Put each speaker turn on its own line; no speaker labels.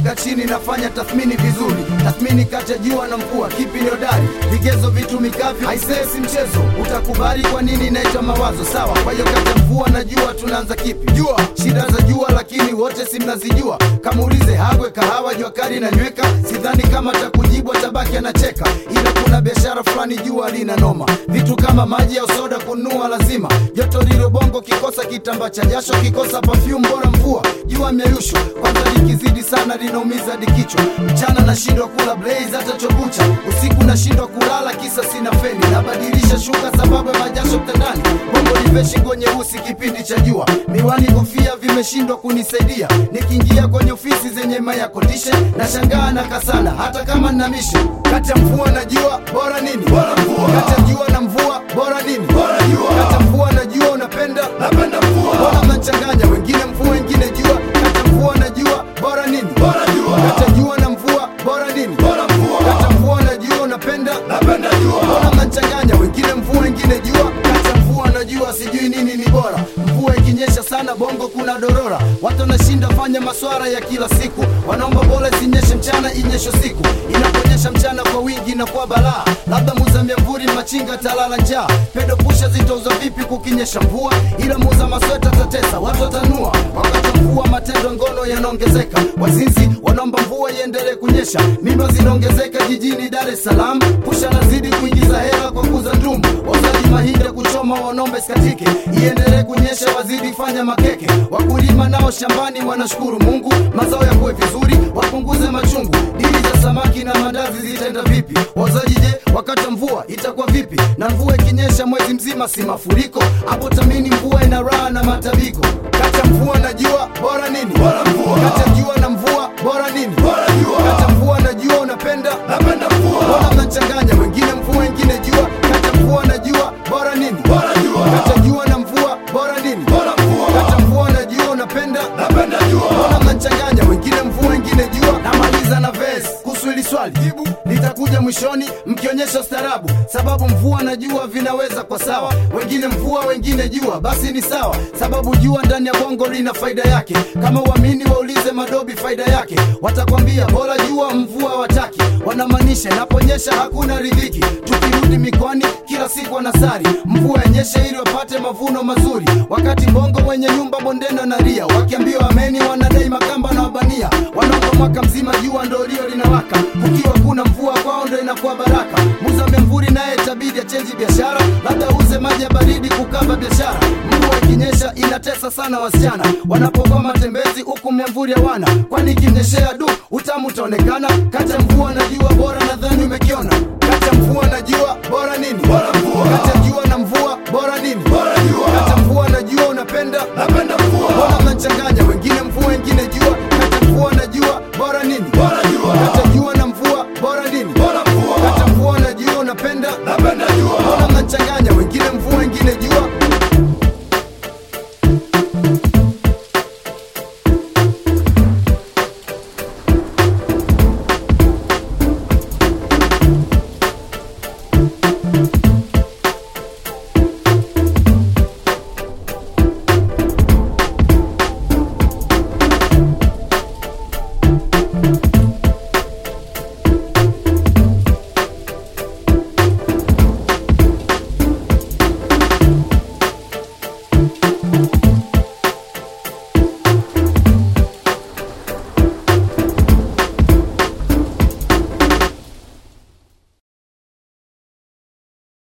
nimekaa chini nafanya tathmini vizuri, tathmini kati ya jua na mvua, kipi ni hodari? Vigezo vitumikavyo, aisee, si mchezo. Utakubali kwa nini inaitwa mawazo? Sawa. Kwa hiyo kati ya mvua na jua tunaanza kipi? Jua, shida za jua, lakini wote si mnazijua. Kama ulize Hagwe, kahawa, jua kali na nyweka, sidhani kama takujibu, atabaki anacheka, ila kuna biashara fulani jua lina noma, vitu kama maji au soda kununua lazima. Joto lilo bongo, kikosa kitamba cha jasho, kikosa perfume, bora mvua. Jua mieyusho kwanza likizidi sana linaumiza hadi kichwa. Mchana nashindwa kula blaze hata chokucha, usiku nashindwa kulala kisa sina feni, nabadilisha shuka sababu ya majasho mtandani. Bongo lipe shingo nyeusi kipindi cha jua, miwani kofia vimeshindwa kunisaidia. Nikiingia kwenye ofisi zenye maya condition nashangaa na kasala, hata kama nina mission. Kati ya mvua na jua bora nini? Bora mvua. Kati ya jua na mvua bora nini? Bora jua. Kati ya mvua na jua unapenda? Napenda mvua. Bora mnachanganya, wengine mvua wengine jua. Kati ya mvua na jua bora nini? Bora jua. Kati ya jua na mvua bora nini? Bora mvua. Kati ya mvua na jua unapenda? Napenda jua. Bora mnachanganya, wengine mvua wengine jua. Kati ya mvua na jua sijui nini ni bora. Mvua ikinyesha sana bongo kuna dorora, watu wanashinda fanya maswara ya kila siku, wanaomba bora isinyeshe mchana inyeshe siku. Inaponyesha mchana kwa wingi na kwa balaa, labda muza miamvuli machinga talala njaa. Pedo pusha zitauzwa vipi kukinyesha mvua? Ila muza masweta tatesa, watu watanua. Wakati wa mvua matendo ngono yanaongezeka, wazinzi wanaomba mvua iendelee kunyesha, mimba zinaongezeka jijini Dar es Salaam. Pusha nazidi kuingiza hela kwa kuza ndumu, wauzaji mahindi ya kuchoma wanombe skatike, iendelee kunyesha wazidi fanya makeke. Wakulima nao shambani wanashukuru Mungu, mazao yakuwe vizuri, wapunguze machungu. Dili za samaki na mandazi zitaenda vipi? Wauzaji je, wakati wa mvua itakuwa vipi? Na mvua ikinyesha mwezi mzima si mafuriko? Hapo tamini mvua ina raha na matabiko. Kati ya mvua na jua bora nini? Bora mvua. Kati ya jua na mvua bora nini? Bora jua. Kati ya mvua na jua unapenda? Napenda mvua. Bora mnachanganya, wengine mvua wengine jua. Kati ya mvua na jua bora nini? Bora jua. Kati ya jua na mvua bora nini? Bora mvua. Kati ya mvua na jua unapenda? Napenda jua. Bora mnachanganya, wengine mvua wengine jua. Namaliza na verse kuhusu hili swali, jibu litakuja mwishoni mkionyesha ustaarabu, sababu mvua na jua vinaweza kwa sawa, wengine mvua wengine jua, basi ni sawa, sababu jua ndani ya bongo lina faida yake. Kama uamini waulize madobi faida yake, watakwambia bora jua mvua wataki, wanamaanisha inaponyesha hakuna ridhiki. Tukirudi mikoani kila siku wanasari mvua yenyeshe ili wapate mavuno mazuri, wakati bongo wenye nyumba bondeni wanalia, wakiambiwa ameni wanadai makamba na wabania, wanaomba mwaka mzima jua ndo lio linawaka, kukiwa kuna mvua kwao ndo inakuwa baraka. Muza memvuri naye tabidi achenji biashara, labda uze maji ya baridi kukava biashara. Mvua ikinyesha inatesa sana wasichana wanapokuwa matembezi huku memvuri hawana, kwani ikimnyeshea du utamu utaonekana. Kati ya mvua na jua bora nadhani umekiona.